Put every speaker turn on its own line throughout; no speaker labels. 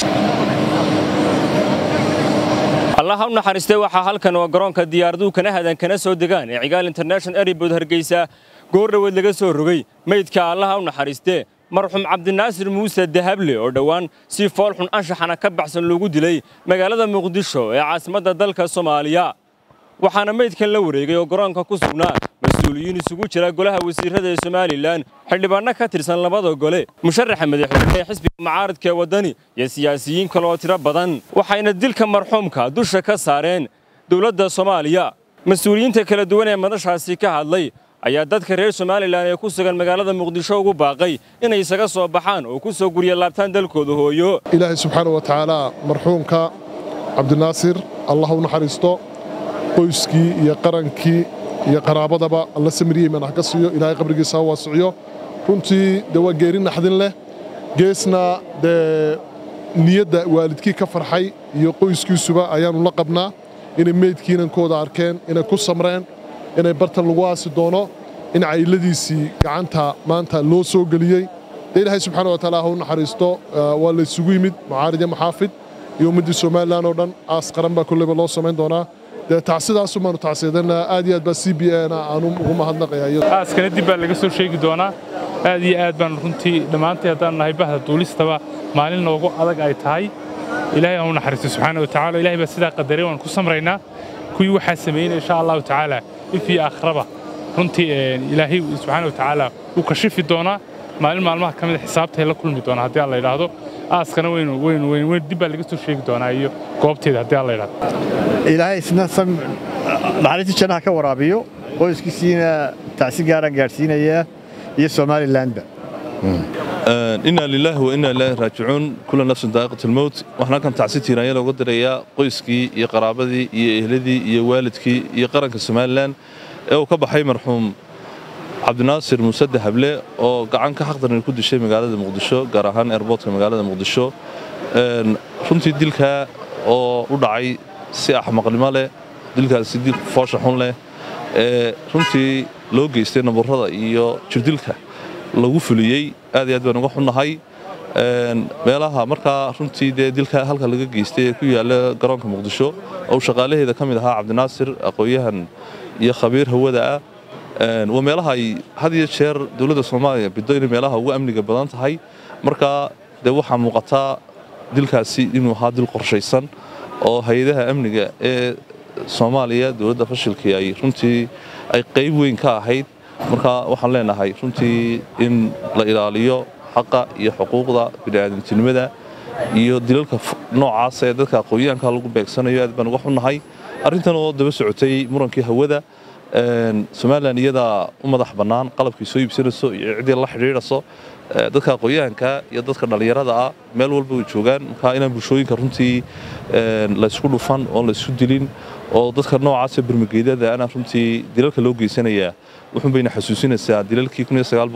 allaha u naxariistay waxaa halkan oo garoonka diyaaraduhu kana hadan kana soo degaan ee cigaal international airbood hargeysa goor dhoweed laga soo rogay meydka allaha u naxariistee marxuum cabdinaasir muuse dahable oo dhowaan si foolxun anshaxana ka baxsan loogu dilay magaalada muqdisho ee caasimadda dalka soomaaliya waxaana meydkan la wareegay oo garoonka ku sugnaa mas-uuliyiin isugu jira golaha wasiirrada ee somalilan xildhibaanno ka tirsan labada gole musharaxa madaxweyne ee xisbiga mucaaradka ee waddani iyo siyaasiyiin kale oo tiro badan waxayna dilka marxuumka dusha ka saareen dowladda soomaaliya mas-uuliyiinta kala duwan ee madashaasi ka hadlay ayaa dadka reer somalilan ee ku sugan magaalada muqdisho ugu baaqay inay isaga soo baxaan oo ku soo gurya laabtaan dalkooda hooyo
ilaahay subxaana wa tacaala marxuumka cabdinaasir allah u naxariisto qoyskii iyo qarankii iyo qaraabadaba alla samiriyey manax ka siiyo ilaahay qabrigiisa ha waasiciyo runtii dee waa geeri naxdin leh geesna dee niyadda waalidkii ka farxay iyo qoyskiisuba ayaannu la qabnaa inay meydkii inankooda arkeen inay ku samreen inay bartan lagu aasi doono in cayladiisii gacanta maanta loo soo geliyey dee ilaahay subxaana wa tacaala ha u naxariisto waa laysugu yimid mucaarid iyo maxaafid iyo ummaddii somalilan oo dhan aas qaran baa kolleyba loo samayn doonaa dee tacsidaasu baanu tacsiyadanaa aad iyo aad baa c b na aanu ugu mahadnaqayaa
aaskana dib baa laga soo sheegi doonaa aad iyo aad baan runtii dhammaantii haddaan nahay bahda duulistaba maalin noogu adag ay tahay ilaahay aan u naxariisto subxaana wa tacala ilahay baa sidaa qadaray waan ku samraynaa kuwii waxaa samaynaya insha allahu tacaala if iyo akhraba runtii ilaahay subxaana wa tacaala wuu kashifi doonaa maalin maalmaha ka mida xisaabtay la kulmi doonaa haddii alla yidhaahdo aaskana weynu weynu weynu weyn dib baa laga soo sheegi doonaa iyo goobteeda haddii alla yidhaahdo
ilaahay isna naxariistii jannaha ka waraabiyo qoyskiisiina tacsi gaaraan gaadhsiinayaa iyo somalilanba
inaa lilaahi wa inaa ilaahi raajicuun kula nafsin daa'iqat almowt waxaan halkan tacsi tiiraanya looga dirayaa qoyskii iyo qaraabadii iyo ehladii iyo waalidkii iyo qaranka somalilan ee uu ka baxay marxuum cabdinaasir muuse dahable oo gacan ka xaqdaran ku dishay magaalada muqdisho gaar ahaan eerboodka magaalada muqdisho runtii dilkaa oo u dhacay si axmaqnimo leh dilkaasi dil foosha xun leh ee runtii loo geystay nabarrada iyo jirdilka lagu fuliyey aad iyo aad baan uga xunnahay meelaha markaa runtii dee dilka halka laga geystay ee ku yaalla garoonka muqdisho oo shaqaalaheeda ka mid ahaa cabdinaasir aqoon-yahan iyo khabiir hawada ah waa meelaha ay had iyo jeer dowladda soomaaliya biddo inay meelaha ugu amniga badan tahay markaa dee waxaa muuqataa dilkaasi inuu ahaa dil qorshaysan oo hay-adaha amniga ee soomaaliya dowladda fashilkii ay runtii ay qayb weyn ka ahayd marka waxaan leenahay runtii in la ilaaliyo xaqa iyo xuquuqda bini'aadamtinimada iyo dilalka noocaas ee dadka aqoonyahanka lagu beegsanayo aad baan uga xunnahay arrintan oo daba socotay murankii hawada somalilan iyadaa u madax bannaan qalabkii soo iibsanayso iyo ciddii la xidhiidhaso dadka aqoonyahanka iyo dadka dhallinyarada ah meel walba way joogaan marka inaan bulshooyinka runtii laysku dhufan oon laysku dilin oo dadka noocaasa bermageedada ana runtii dilalka loo geysanayaa wuxuun bayna xasuusinaysaa dilalkii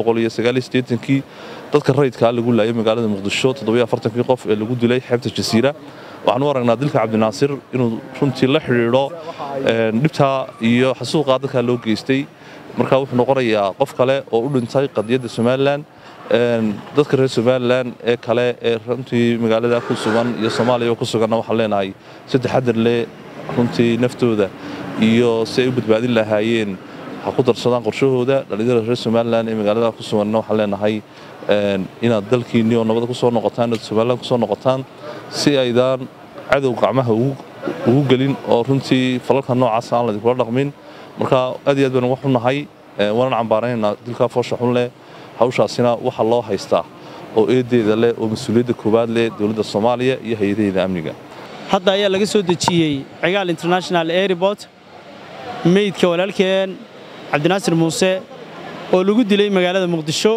kii dadka rayidkaa lagu laayay magaalada muqdisho kii qof ee lagu dilay xeebta jasiira waxaan u aragnaa dilka cabdinaasir inuu runtii la xidhiidho dhibtaa iyo xasuuqaa dadkaa loo geystay marka wuxuu noqonayaa qof kale oo u dhintay qadiyadda somalilan dadka reer somalilan ee kale ee runtii magaalada ku sugan iyo soomaaliya ku suganna waxaan leenahay si taxadar leh runtii naftooda iyo si ay u badbaadin lahaayeen ha ku darsadaan qorshahooda dhallinyarada reer somalilan ee magaalada ku suganna waxaan leenahay inaad dalkiinni oo nabada kusoo noqotaan inaad somalilan kusoo noqotaan si aydaan cadow gacmaha ugu gelin oo runtii falalka noocaas aan laidinkula dhaqmin marka aad iyo aad baan uga xunnahay waanan cambaaranaynaa dilkaa foosha xun leh hawshaasina waxa loo haystaa oo eedeeda leh oo mas-uuliyadda koowaad leh dowladda soomaaliya iyo hay-adaheeda amniga
hadda ayaa laga soo dejiyey cigaal international airport meydka walaalkeen cabdinaasir muuse oo lagu dilay magaalada muqdisho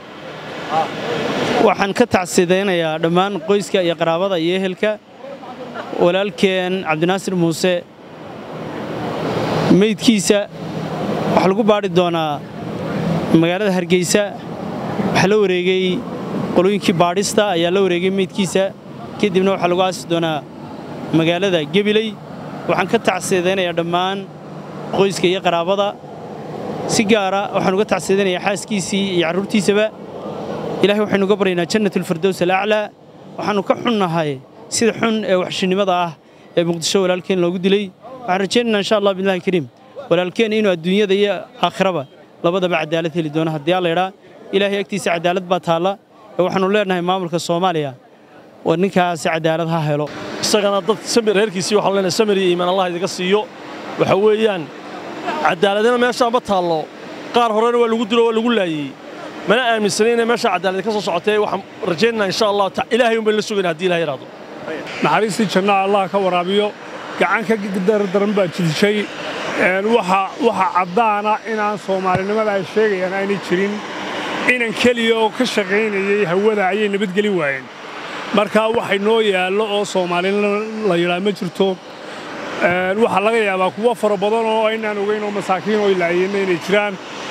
waxaan ka tacsidaynayaa dhammaan qoyska iyo qaraabada iyo ehelka walaalkeen cabdinaasir muuse meydkiisa waxaa lagu baadhi doonaa magaalada hargeysa waxaa la wareegay qolooyinkii baadhista ayaa la wareegay meydkiisa kadibna waxaa lagu aasi doonaa magaalada gebiley waxaan ka tacsidaynayaa dhammaan qoyska iyo qaraabada si gaara waxaan uga tacsidaynayaa xaaskiisii iyo carruurtiisaba ilahay waxaynu uga baryaynaa jannatulfirdows alaclaa waxaannu ka xunnahay sida xun ee waxshinimada ah ee muqdisho walaalkeen loogu dilay waxaan rajaynaynaa insha allah billahi kariim walaalkeen inuu adduunyada iyo aakhiraba labadaba cadaalad heli doono haddii alla idhaa ilaahay agtiisa cadaalad baa taalla ee waxaannu leenahay maamulka soomaaliya oo ninkaasi cadaalad ha helo
isagana dad samir reerkiisii waxaan leenahay samir iyo iimaan allah idiga siiyo waxa weeyaan cadaaladina meeshaan ma taallo qaar horena waa lagu dilo waa lagu laayey mana aaminsanin inay meesha cadaalad ka soo socotay waxaan rajaynaynaa insha allah ilaahay unbay la sugayna haddii ilahay yidhaahdo
naxariistii jannaha allah ka waraabiyo gacan ka dardaran baa jidishay waxa caddaana inaan soomaalinimada ay sheegayaan aanay jirin inan keliya oo ka shaqaynayay hawada ayay nabadgelin waayeen markaa waxay noo yaallo oo soomaalina la yidhaa ma jirto waxaa laga yaabaa kuwo fara badan oo aynaan ogayn oo masaakiin oo ilaayeenna inay jiraan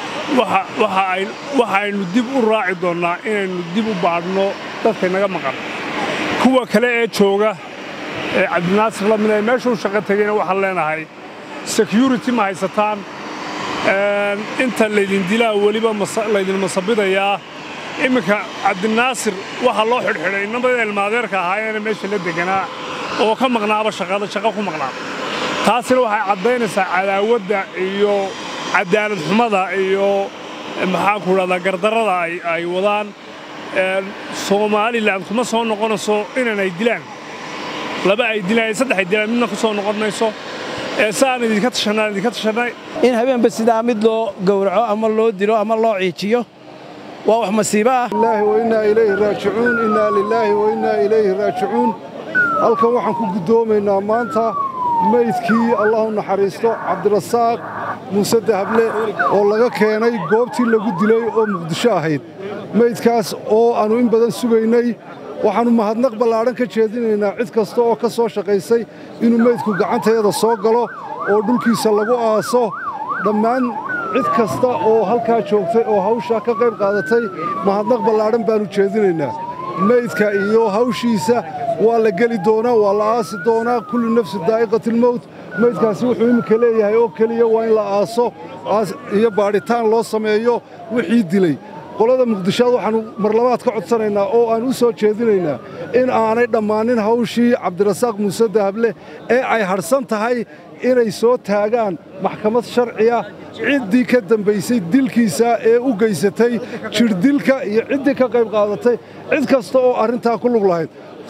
waxa aynu dib u raaci doonnaa inaynu dib u baadhno dadka naga maqan kuwa kale ee jooga ee cabdinaasir la mid ee meeshuu shaqo tegayna waxaan leenahay security ma haysataan inta laydin dilaa weliba laydin masabidayaa imminka cabdinaasir waxaa loo xidhxidhay inamada ilmaadeerka ahaayeena meesha la deganaa oo ka maqnaaba shaqada shaqo ku maqnaa taasina waxay caddaynaysaa cadaawadda iyo cadaalad xumada iyo maxaanku dhahdaa gardarrada ay wadaan somalilan kuma soo noqonayso inan ay dilaan laba ay dilaan saddex ay dilaan midna ku soo noqon mayso saan idinka tashanaa idinka tashanay
in habeenba sidaa mid loo gowraco ama loo dilo ama loo ciijiyo waa wax masiibo ah
ilaahi wa innaa ilayhi raajicuun innaa lilaahi wa innaa ilayhi raajicuun halkan waxaan ku guddoomaynaa maanta meydkii allahu naxariisto cabdirasaaq muuse dahable oo laga keenay goobtii lagu dilay oo muqdisho ahayd meydkaas oo aannu in badan sugaynay waxaannu mahadnaq ballaadhan ka jeedinaynaa cid kasta oo ka soo shaqaysay inuu meydku gacantayada soo galo oo dhulkiisa lagu aaso dhammaan cid kasta oo halkaa joogtay oo hawshaa ka qayb qaadatay mahadnaq ballaadhan baannu jeedinaynaa meydka iyo hawshiisa waa la geli doonaa waa la aasi doonaa kullu nafsi daa'iqatilmowt meydkaasi wuxuu imminka leeyahay oo keliya waa in la aaso iyo baadhitaan loo sameeyo wixii dilay qolada muqdishoad waxaannu marlabaad ka codsanaynaa oo aan u soo jeedinaynaa in aanay dhammaanin hawshii cabdirasaaq muuse dahable ee ay hadhsan tahay inay soo taagaan maxkamad sharciya ciddii ka dambaysay dilkiisa ee u geysatay jidhdilka iyo ciddii ka qayb qaadatay cid kasta oo arrintaa ku lug lahayd